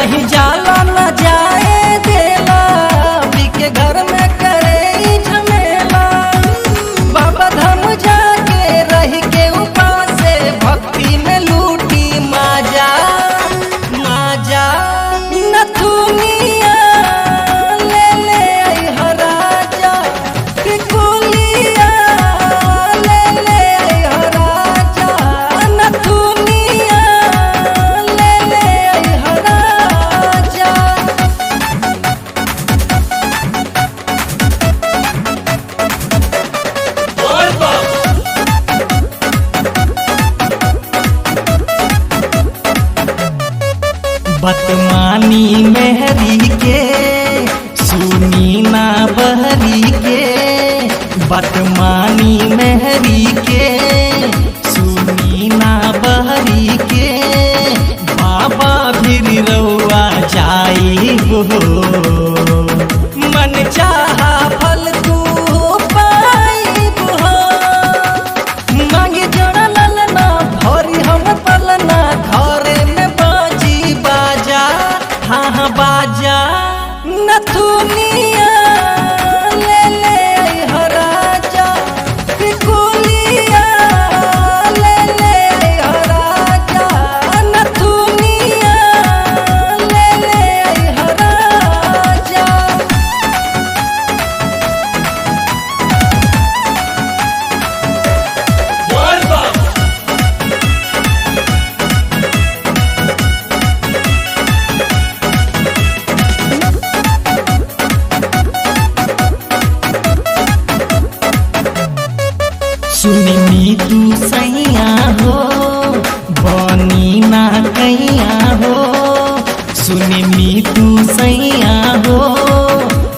नहीं जाला न जाए देला पी के घर में करे ई झमेला बाबा धाम जाके रह के उपासे भक्ति में लूटी माजा माजा नथुनिया ले ले आई हराजा कि कुलिया ले ले आई हराजा नथुनिया ले ले आई हराजा बतमानी मेहरी के सुनी ना बहरी के बतमानी मेहरी के सुनी ना बहरी के बाबा फिर रउआ जाई हो मन चाहा फल तू पाई हो मांगे जड़ा ललना भरी हम पलना घरे में बाजी बाजा हाँ हाँ बाजा नथुनिया ले ले आई हराजा कि कुलिया ले ले आई हराजा नथुनिया ले ले आई हराजा सुननी तू सैया हो बनी ना कैया हो सुननी तू सैया हो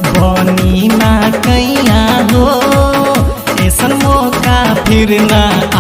बनी ना कैया हो ऐसन मौका फिर ना